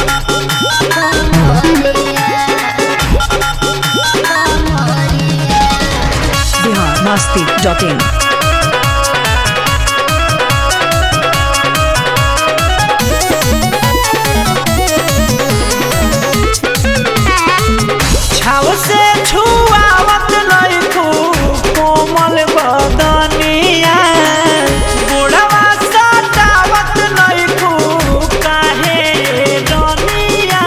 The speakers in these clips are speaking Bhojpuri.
बिहार मस्ती डॉट इन छाव से छुआवत नइखू कोमल बदनिया बुढ़वा सतावत नइखू काहे रनिया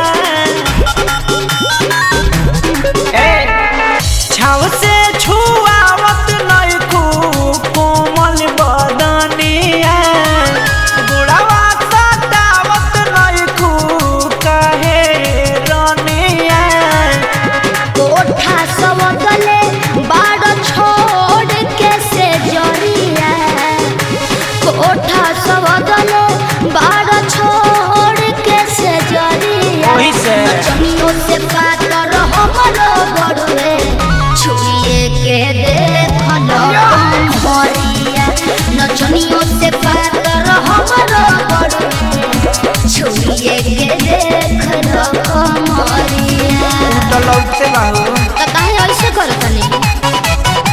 छाव से छुआवत नइखू कोमल बदनिया बुढ़वा सतावत नइखू काहे रनिया कोठा सबले बाड़ छोड़ के से जरिया कोठा सबले बाड़ छोड़ के से जरिया ओही से। नचनियों से पातर हमरो बड़ुए छुए के देखल कमरिया नचनियों से पातर हमरो बड़ुए छुए के देखल कमरिया तो लौटते बाबू त काहे ऐसे करत तनी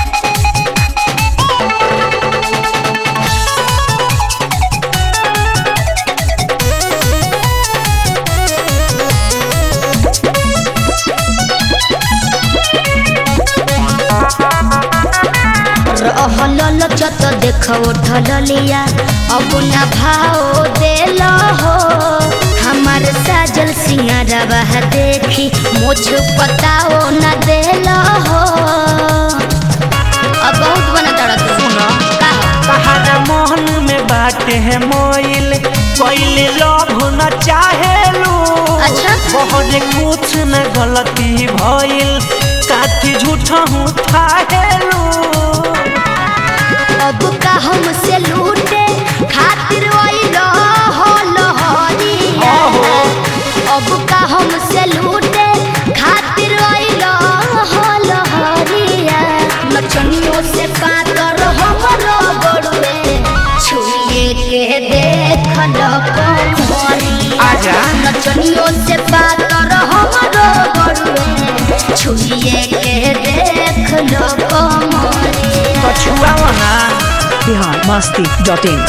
रहल लचत देख उठल लिया अब न भाव देल हो हमार साजल सिंगारवा देखी मुझ पताओ न देल हो अब बहुत बना तड़ा तू सुना। का हो? कहाना मोहन में बाटे है मोइल कोइले लोभ न चाहेलू अच्छा। बहुत कुछ न गलती भइल काथी झूठा हूँ थाहेलू अब का हमसे लूटे खातिर ओइल हो लहरिया अब का हमसे लूटे खातिर ओइल हो लहरिया नचनियों से पातर हमरो बड़ुए छुए के देखल कमरिया आजा। नचनियों से पातर हमरो बड़ुए छुए के देखल कमरिया कछुआ ना बिहार मस्ती डॉट इन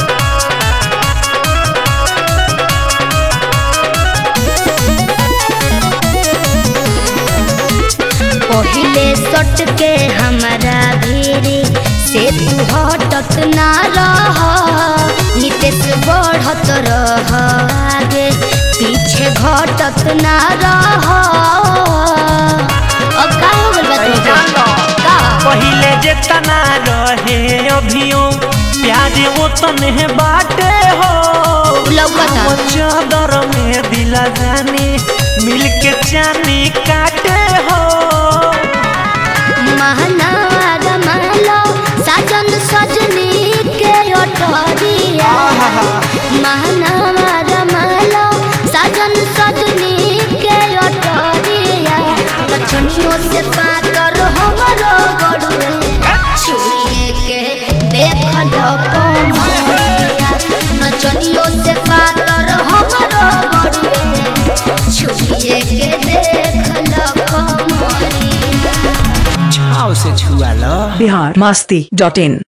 पहिले सट के हमारा भीरी से तू हटत ना रह नितेश बढ़त रह आगे पीछे घटत ना रह अब का हो गइल बा तुमके? का पहिले जेतना रहे अभियो प्यार वो तने बाटे हो लौकता। वो चादर में दिला जानी मिलके चानी काटे हो महनार महलो साजन सजनी के अटरिया महनार महलो साजन सजनी के अटरिया लक्ष्मियों से पातर हमरो गड़ुए छुए के देखल कमरिया नचनियों से पातर हमरो गड़ुए छुए के देखल कमरिया छाव से छुआ लो बिहार मस्ती डॉट इन